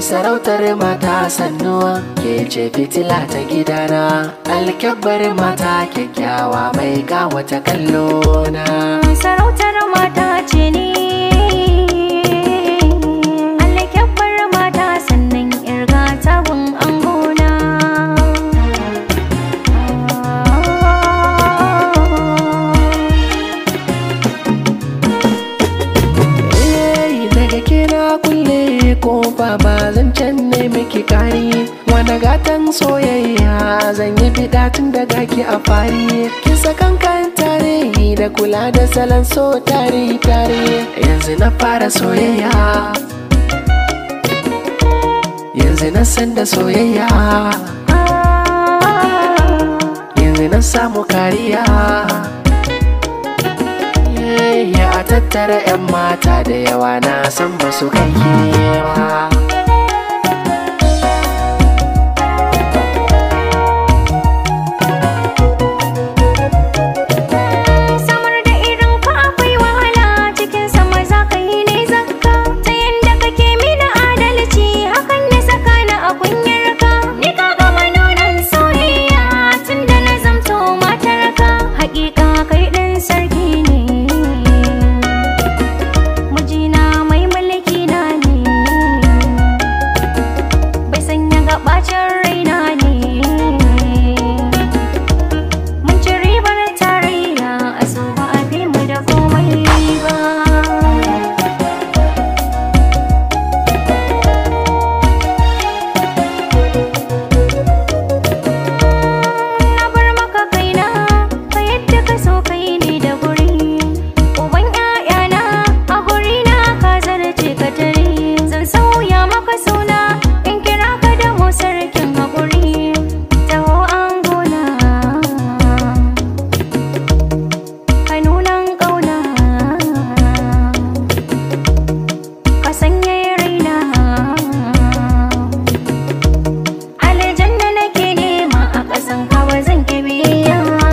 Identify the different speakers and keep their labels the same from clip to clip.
Speaker 1: sarautar mata sannuwa ke ce fitila ta gidana alkyabbar mata kyakkyawa mai kawata kallona
Speaker 2: sarautar mata ce ne alkyabbar mata sannan irga tabun angona
Speaker 1: Eh, daga kira kulle kofa ba zan ne miki kari wani gatan soyayya zan yi fida tun daga ki a fari kin sakan kan tare da kula da salon so tare tare yanzu na fara soyayya yanzu na san da soyayya yanzu na samu kariya ya a tattara 'yan mata da yawa na san ba su kai ba
Speaker 2: samar da irin ka akwai wahala cikin sama za ka yi ne zakka ta yanda kake mini adalci hakan ya saka ni a kunyar ka ni ka gama nunan soyayya tun da na zamto matar ka hakika kai ɗin sarki ne mijina mai mulki na ne bai sanya gabacin raina ne Mun ci ribar tarayya a so ba a fi mu da komai ba. Na bar maka kaina, ka yadda ka so kai ne da guri. Uban ‘ya'yana a guri na ka zarce ka tare. Zan sauya maka suna in kira ka da mu sarkin haƙuri. Taho an gona. kanunan ƙauna ka sanya raina aljanna nake nema a ƙasan kawa zan ke biya ba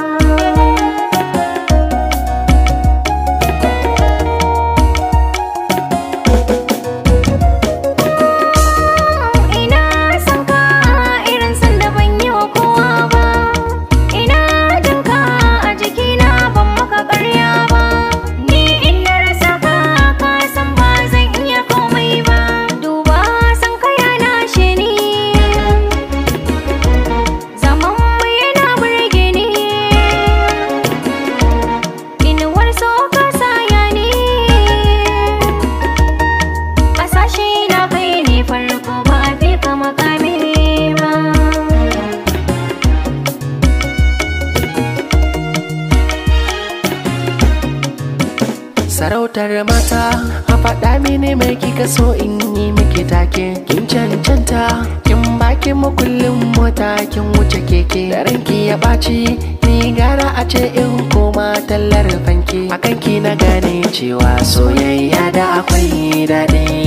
Speaker 2: ina son ka irin san da ban yi wa kowa ba ina jin ka a jikina ban maka ƙarya ba ni in na rasa ka ka san ba zan iya komai ba duba san ka ya lashe ni zaman mu yana burge ni inuwar so ka saya ni Kasashe na kai ne farko ba a fi ka makami ba.
Speaker 1: sarautar mata a faɗa mini mai kika so in yi miki take kin cancanta kin baki makullin mota kin wuce keke da ranki ya ɓaci ni gara a ce in koma tallar fanki akan ki na gane cewa soyayya da akwai daɗi